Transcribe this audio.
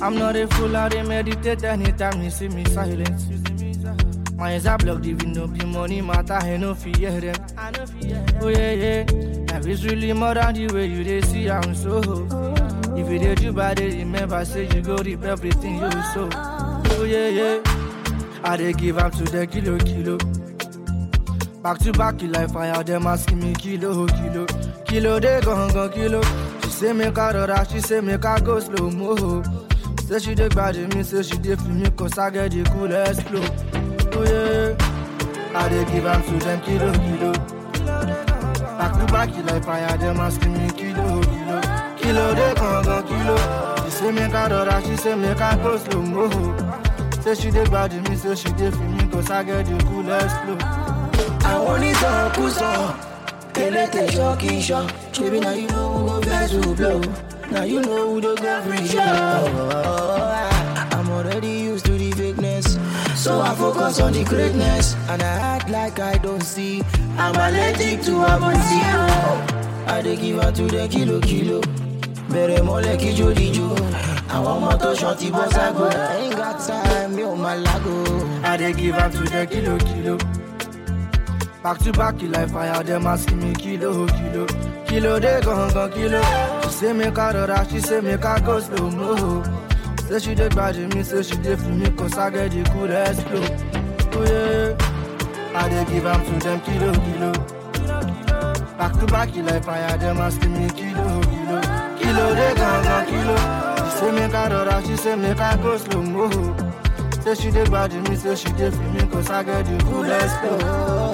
I'm not a fool, I dey meditate anytime you see me silent. My eyes are blocked, even though the money matter, I no fear them. Oh yeah, yeah, life is really more than the way you dey see am so. If you dey do bad, dey remember say you go reap everything you sow. Oh yeah, yeah, I dey give am to the kilo kilo. Back to back, you like fire, them asking me kilo, kilo. Kilo, they gon' gon' kilo. She say make I rora, she say make I go slow mo. Say she dey bad me, say she dey feel me, cause I get the coolest flow. Oh yeah, I dey give am to them kilo, kilo. Back to back, you like fire, them asking me kilo, kilo. Kilo, they gon' gon' kilo. She say make I rora, she say make I go slow mo. Say she dey bad me, say she dey feel me, cause I get the coolest flow. àwọn onítọ̀kùsọ elétè ṣọ́ọ̀kì ṣọ́ ṣebí na you know who go vex who blow na you know who dey go free show. I'm already used to the fakeness so I focus on the greatness and I act like I don't see I'm allergic to abonsi. I dey give am to the kilo kilo bẹ̀rẹ̀ mọ́lẹ̀ kíjó díjó àwọn ọmọ tó ṣan ti bọ́ ságo I ain't got time mi ò máa lágo. I dey give am to the kilo kilo. Back to back, you like fire, them asking me kilo kilo. Kilo they gon' gon' kilo. She say make I rora, she say make I go slow mo. Say she dey bad me, say she dey feel me, cause I get the coolest flow. Oh yeah, I dey give am to them kilo kilo. Back to back, you like fire, them asking me kilo kilo. Kilo they gon' gon' kilo. She say make I rora, she say make I go slow mo. Say she dey bad me, say she dey feel me, cause I get the coolest flow.